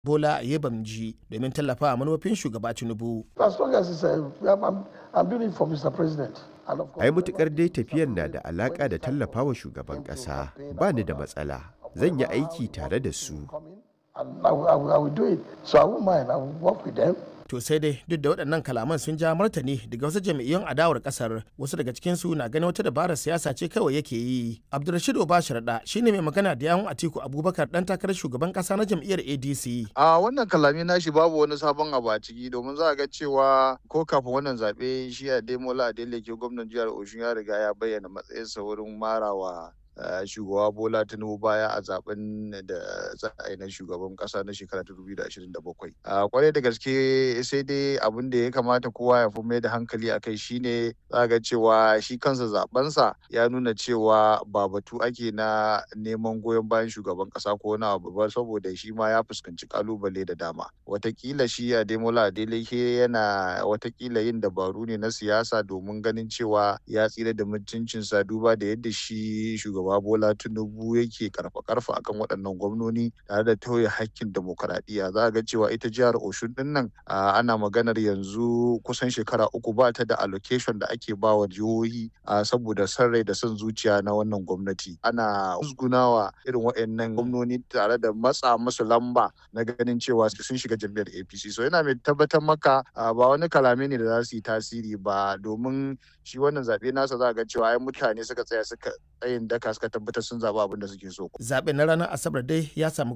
Bola Yebamji domin tallafawa manufofin shugaba Tinubu. As long as it's a, I'm, I'm, I'm doing it for Mr. President. And of course, ai mutukar dai tafiyar na da alaka da tallafawa shugaban kasa ba ni da matsala zan yi aiki tare da su and I will, I, will, I will do it. So I won't mind. I will work with them. To sai dai duk da waɗannan kalaman sun ja martani daga wasu jam'iyyun adawar ƙasar wasu daga cikinsu na ganin wata dabarar siyasa ce kawai yake yi. Abdulrashid Obashirada shine mai magana da yawun Atiku Abubakar dan takarar shugaban ƙasa na jam'iyyar ADC. A wannan kalami nashi babu wani sabon abu a ciki domin za a ga cewa ko kafin wannan zaɓe shi a Demola Adeleke gwamnan jihar Oshun ya riga ya bayyana matsayinsa wurin marawa shugaba bola tinubu baya a zaben da za a yi na shugaban kasa na shekara ta 2027 a kwarai da gaske sai dai abin da ya kamata kowa ya fi mai da hankali a kai shine za ga cewa shi kansa zabensa ya nuna cewa ba batu ake na neman goyon bayan shugaban kasa ko na abu ba saboda shi ma ya fuskanci kalubale da dama watakila shi a demola adeleke yana watakila yin dabaru ne na siyasa domin ganin cewa ya tsira da mutuncinsa duba da yadda shi shugaba shugaba Bola Tinubu yake karfa karfa akan waɗannan gwamnoni tare da tauye hakkin demokaradiyya za ga cewa ita jihar Oshun din nan ana maganar yanzu kusan shekara uku ba ta da allocation da ake ba wa jihohi saboda son rai da son zuciya na wannan gwamnati ana musgunawa irin waɗannan gwamnoni tare da matsa musu lamba na ganin cewa sun shiga jam'iyyar APC so yana mai tabbatar maka ba wani kalame ne da za su yi tasiri ba domin shi wannan zaɓe nasa za ga cewa ai mutane suka tsaya suka tsayin daka suka tabbatar sun zaɓi abin da suke so. Zaɓen na ranar Asabar dai ya samu